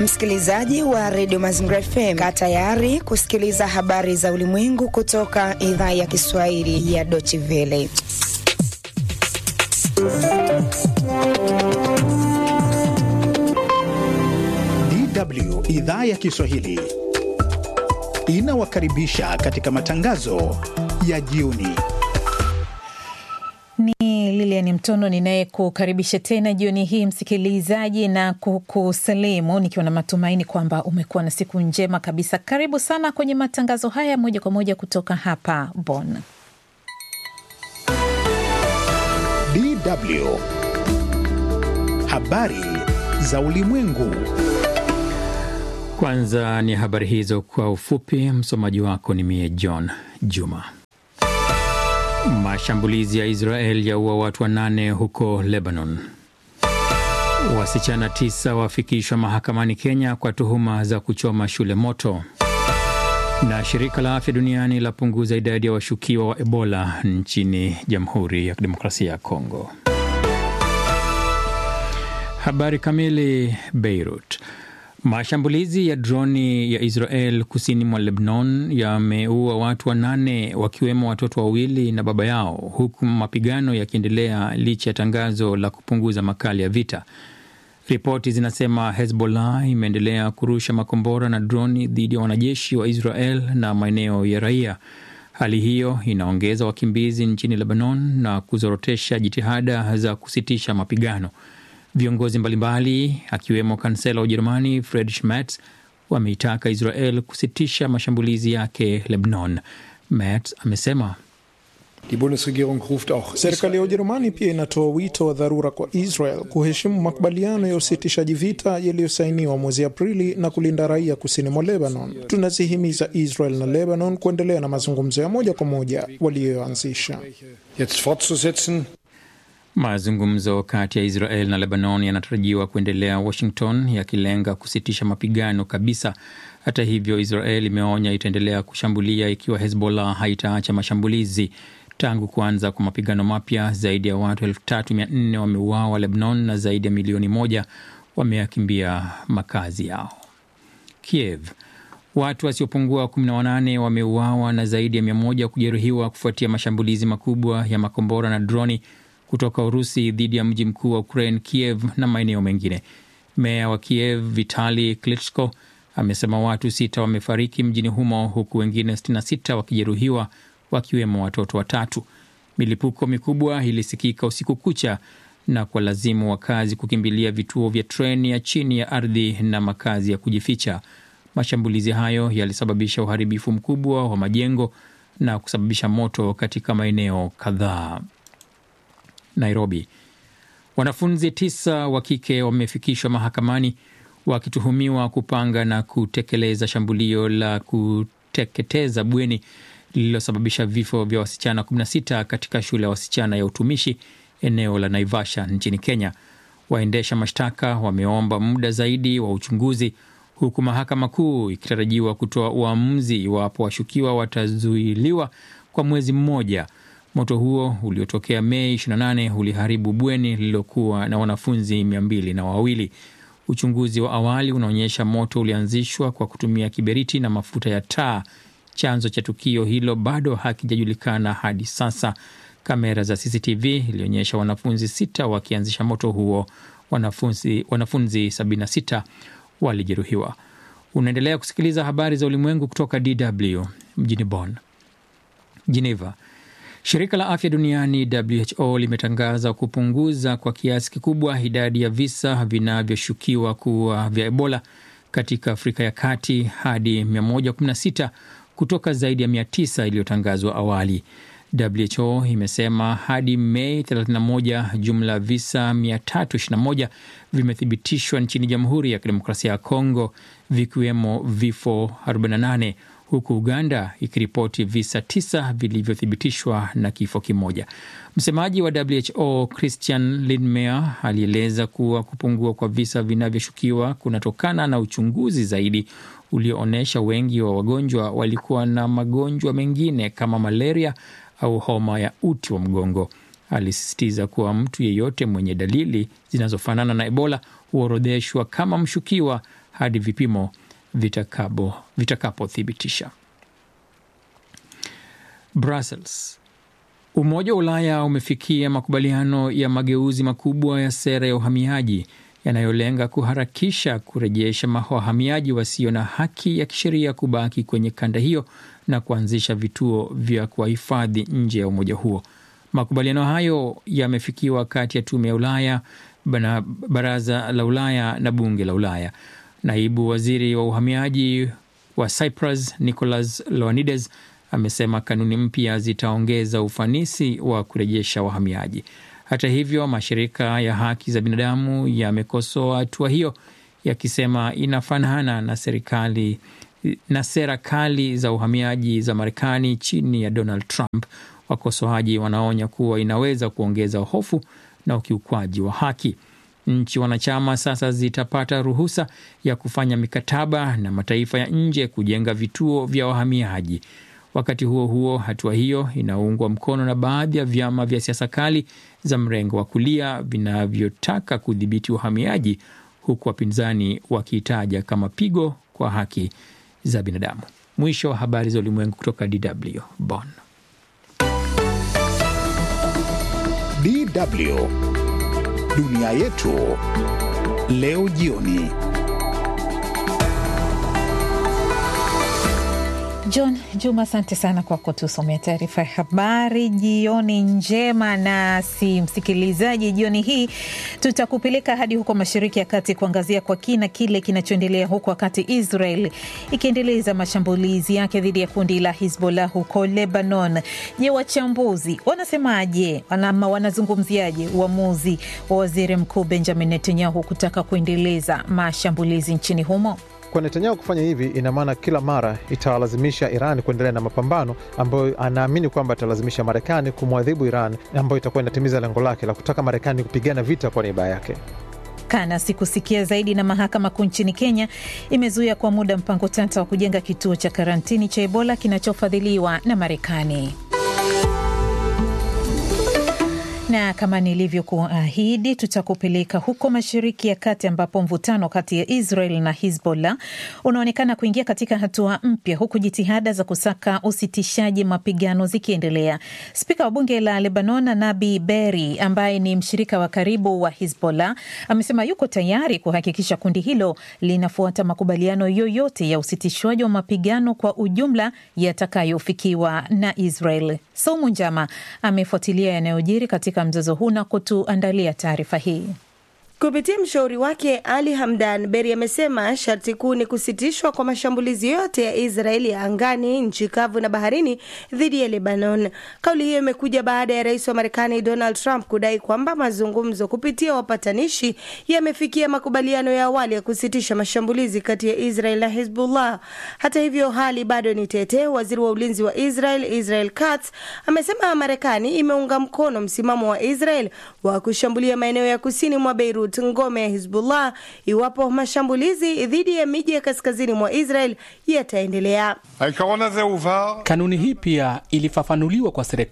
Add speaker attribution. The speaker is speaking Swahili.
Speaker 1: Msikilizaji wa redio Mazingira FM, kaa tayari kusikiliza habari za ulimwengu kutoka idhaa ya Kiswahili ya Deutsche Welle.
Speaker 2: DW idhaa ya Kiswahili inawakaribisha katika matangazo ya jioni.
Speaker 3: Ni Lilian Mtono ninayekukaribisha tena jioni hii msikilizaji, na kukusalimu nikiwa na matumaini kwamba umekuwa na siku njema kabisa. Karibu sana kwenye matangazo haya moja kwa moja kutoka hapa Bonn.
Speaker 2: DW habari za ulimwengu.
Speaker 4: Kwanza ni habari hizo kwa ufupi. Msomaji wako ni mie John Juma. Mashambulizi ya Israel yaua watu wanane huko Lebanon. Wasichana tisa wafikishwa mahakamani Kenya kwa tuhuma za kuchoma shule moto. Na shirika la afya duniani lapunguza idadi ya washukiwa wa Ebola nchini Jamhuri ya Kidemokrasia ya Kongo. Habari kamili. Beirut. Mashambulizi ya droni ya Israel kusini mwa Lebanon yameua watu wanane wakiwemo watoto wawili na baba yao, huku mapigano yakiendelea licha ya tangazo la kupunguza makali ya vita. Ripoti zinasema Hezbollah imeendelea kurusha makombora na droni dhidi ya wanajeshi wa Israel na maeneo ya raia. Hali hiyo inaongeza wakimbizi nchini Lebanon na kuzorotesha jitihada za kusitisha mapigano. Viongozi mbalimbali akiwemo kansela wa Ujerumani Friedrich Merz wameitaka Israel kusitisha mashambulizi yake Lebanon. Merz amesema
Speaker 5: serikali ya Ujerumani pia inatoa wito wa dharura kwa Israel kuheshimu makubaliano ya usitishaji vita yaliyosainiwa mwezi Aprili na kulinda raia kusini mwa Lebanon. Tunazihimiza Israel na Lebanon kuendelea na mazungumzo ya moja kwa moja waliyoanzisha.
Speaker 4: Mazungumzo kati ya Israel na Lebanon yanatarajiwa kuendelea Washington, yakilenga kusitisha mapigano kabisa. Hata hivyo, Israel imeonya itaendelea kushambulia ikiwa Hezbollah haitaacha mashambulizi. Tangu kuanza kwa mapigano mapya, zaidi ya watu elfu tatu mia nne wameuawa Lebanon na zaidi ya milioni moja wameyakimbia makazi yao. Kiev, watu wasiopungua 18 wameuawa na zaidi ya mia moja kujeruhiwa kufuatia mashambulizi makubwa ya makombora na droni kutoka Urusi dhidi ya mji mkuu wa Ukraine, Kiev na maeneo mengine. Meya wa Kiev Vitali Klitschko amesema watu sita wamefariki mjini humo huku wengine 66 wakijeruhiwa wakiwemo watoto watatu. Milipuko mikubwa ilisikika usiku kucha na kwa lazimu wakazi kukimbilia vituo vya treni ya chini ya ardhi na makazi ya kujificha. Mashambulizi hayo yalisababisha uharibifu mkubwa wa majengo na kusababisha moto katika maeneo kadhaa. Nairobi, wanafunzi tisa wa kike wamefikishwa mahakamani wakituhumiwa kupanga na kutekeleza shambulio la kuteketeza bweni lililosababisha vifo vya wasichana 16 katika shule ya wasichana ya utumishi eneo la Naivasha nchini Kenya. Waendesha mashtaka wameomba muda zaidi wa uchunguzi, huku mahakama kuu ikitarajiwa kutoa uamuzi iwapo washukiwa watazuiliwa kwa mwezi mmoja. Moto huo uliotokea Mei 28 uliharibu bweni lililokuwa na wanafunzi mia mbili na wawili. Uchunguzi wa awali unaonyesha moto ulianzishwa kwa kutumia kiberiti na mafuta ya taa. Chanzo cha tukio hilo bado hakijajulikana hadi sasa. Kamera za CCTV ilionyesha wanafunzi sita wakianzisha moto huo. Wanafunzi, wanafunzi 76 walijeruhiwa. Unaendelea kusikiliza habari za ulimwengu kutoka DW mjini Bonn. Geneva. Shirika la afya duniani WHO limetangaza kupunguza kwa kiasi kikubwa idadi ya visa vinavyoshukiwa kuwa vya Ebola katika Afrika ya Kati hadi 116 kutoka zaidi ya 900 iliyotangazwa awali. WHO imesema hadi Mei 31 jumla ya visa 321 vimethibitishwa nchini Jamhuri ya Kidemokrasia ya Kongo, vikiwemo vifo 48 huku Uganda ikiripoti visa tisa vilivyothibitishwa na kifo kimoja. Msemaji wa WHO Christian Lindmeier alieleza kuwa kupungua kwa visa vinavyoshukiwa kunatokana na uchunguzi zaidi ulioonyesha wengi wa wagonjwa walikuwa na magonjwa mengine kama malaria au homa ya uti wa mgongo. Alisisitiza kuwa mtu yeyote mwenye dalili zinazofanana na Ebola huorodheshwa kama mshukiwa hadi vipimo vitakapothibitisha. Brussels. Umoja wa Ulaya umefikia makubaliano ya mageuzi makubwa ya sera ya uhamiaji yanayolenga kuharakisha kurejesha wahamiaji wasio na haki ya kisheria kubaki kwenye kanda hiyo na kuanzisha vituo vya kuwahifadhi nje ya umoja huo. Makubaliano hayo yamefikiwa kati ya tume ya Ulaya na baraza la Ulaya na bunge la Ulaya. Naibu waziri wa uhamiaji wa Cyprus Nicolas Loanides amesema kanuni mpya zitaongeza ufanisi wa kurejesha wahamiaji. Hata hivyo, mashirika ya haki za binadamu yamekosoa hatua hiyo yakisema inafanana na serikali na sera kali za uhamiaji za Marekani chini ya Donald Trump. Wakosoaji wanaonya kuwa inaweza kuongeza hofu na ukiukwaji wa haki. Nchi wanachama sasa zitapata ruhusa ya kufanya mikataba na mataifa ya nje kujenga vituo vya wahamiaji. Wakati huo huo, hatua hiyo inaungwa mkono na baadhi ya vyama vya siasa kali za mrengo wa kulia vinavyotaka kudhibiti uhamiaji, huku wapinzani wakiitaja kama pigo kwa haki za binadamu. Mwisho wa habari za ulimwengu kutoka DW Bonn.
Speaker 2: DW dunia yetu leo jioni.
Speaker 3: John Juma, asante sana kwa kutusomea taarifa ya habari. Jioni njema. Nasi msikilizaji, jioni hii tutakupeleka hadi huko Mashariki ya Kati kuangazia kwa kina kile kinachoendelea huko, wakati Israel ikiendeleza mashambulizi yake dhidi ya kundi la Hizbollah huko Lebanon. Je, wachambuzi wanasemaje ama wanazungumziaje uamuzi wa waziri mkuu Benjamin Netanyahu kutaka kuendeleza mashambulizi nchini humo?
Speaker 6: Kwa Netanyahu kufanya hivi, ina maana kila mara itawalazimisha Iran kuendelea na mapambano ambayo anaamini kwamba italazimisha Marekani kumwadhibu Iran, ambayo itakuwa inatimiza lengo lake la kutaka Marekani kupigana vita kwa niaba yake.
Speaker 3: Kana sikusikia zaidi. Na mahakama kuu nchini Kenya imezuia kwa muda mpango tata wa kujenga kituo cha karantini cha Ebola kinachofadhiliwa na Marekani na kama nilivyokuahidi tutakupeleka huko Mashariki ya Kati ambapo mvutano kati ya Israel na Hizbollah unaonekana kuingia katika hatua mpya, huku jitihada za kusaka usitishaji mapigano zikiendelea. Spika wa bunge la Lebanon Nabi Berri, ambaye ni mshirika wa karibu wa Hizbollah, amesema yuko tayari kuhakikisha kundi hilo linafuata makubaliano yoyote ya usitishwaji wa mapigano kwa ujumla yatakayofikiwa na Israel. Saumu Njama amefuatilia yanayojiri katika mzozo huu na kutuandalia taarifa hii.
Speaker 7: Kupitia mshauri wake Ali Hamdan, Beri amesema sharti kuu ni kusitishwa kwa mashambulizi yote ya Israeli ya angani, nchi kavu na baharini dhidi ya Lebanon. Kauli hiyo imekuja baada ya rais wa Marekani Donald Trump kudai kwamba mazungumzo kupitia wapatanishi yamefikia makubaliano ya awali ya kusitisha mashambulizi kati ya Israel na Hezbollah. Hata hivyo, hali bado ni tete. Waziri wa ulinzi wa Israel Israel Katz amesema Marekani imeunga mkono msimamo wa Israel wa kushambulia maeneo ya kusini mwa Beirut ngome ya Hizbullah iwapo mashambulizi dhidi ya miji ya kaskazini mwa Israel yataendelea.
Speaker 8: Kanuni hii pia ilifafanuliwa kwa serikali